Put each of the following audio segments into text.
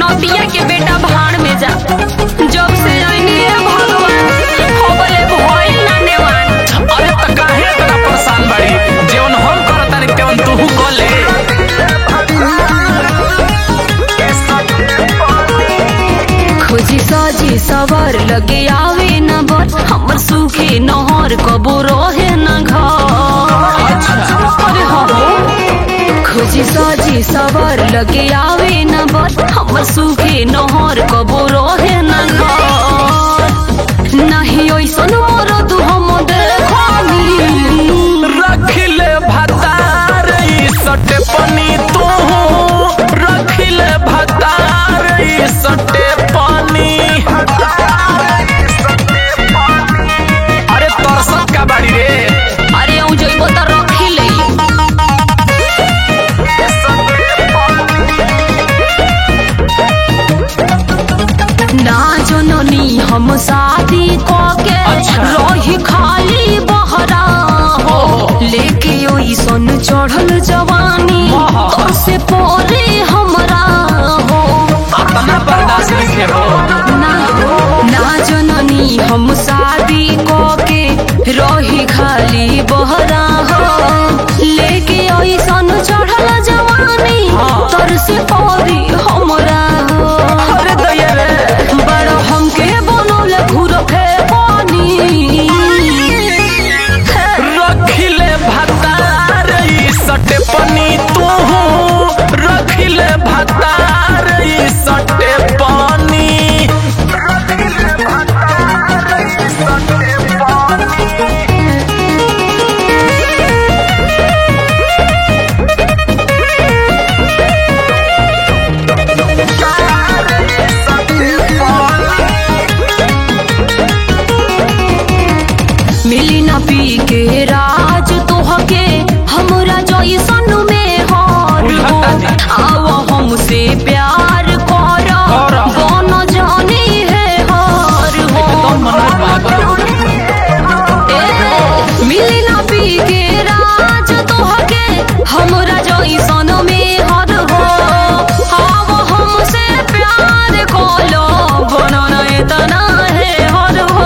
नदिया के बेटा भाड़ में जा जब से आईनी है भगवान होबले भइल ना नेवान अरे त काहे इतना परेशान बाड़ी जेवन हम करतानी तेवन तू कर ले खोजी साजी सवर लगे आवे न बर हमर सूखे नहर कबो रहे न घर अरे हो खोजी साजी सवर लगे आवे न बर हमर सूखे नहर कबो रहे न घर नहीं ओइसन मोर तू हम देखनी रखिले भतार ई सटे पनी तू रखिले भतार ई सटे पानी अरे तरसत का बाड़ी रे अरे ऊ जइबो त रखी लई ना जननी हम शादी के अच्छा। रही खाली बहरा हो लेके ओई सन चढ़ल जवानी वाह। तो से पोरे हमरा हो अपना बर्दाश्त नहीं हो ना ना जननी हम शादी के रही खाली बहरा हो लेके ओई सन चढ़ल जवानी हाँ। तर से पोरी हमरा हो अरे दैया रे बड़ हमके बनौले घूर फे पानी रखिले भतार ई सटे पनी तू रखिले भतार ई सटे पानी मिली ना पी के राज तोहके हमरा जैसन में हार हो आओ हमसे प्यार कर कर। बन जानी है हार हो एकदम मन पागल ए, मिली ना पी के राज तोहके हमरा जैसन में हर हो आओ हमसे प्यार कलो बनना इतना है हर हो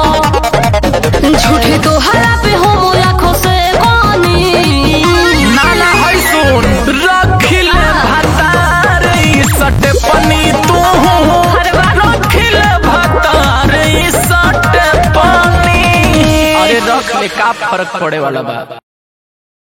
झूठे तो हरा पे हो लाखों से पानी नाना है सुन रखिले भतार ई सटे पनी तू रखिले भतार ई सटे पानी अरे रख ले का फर्क पड़े वाला बा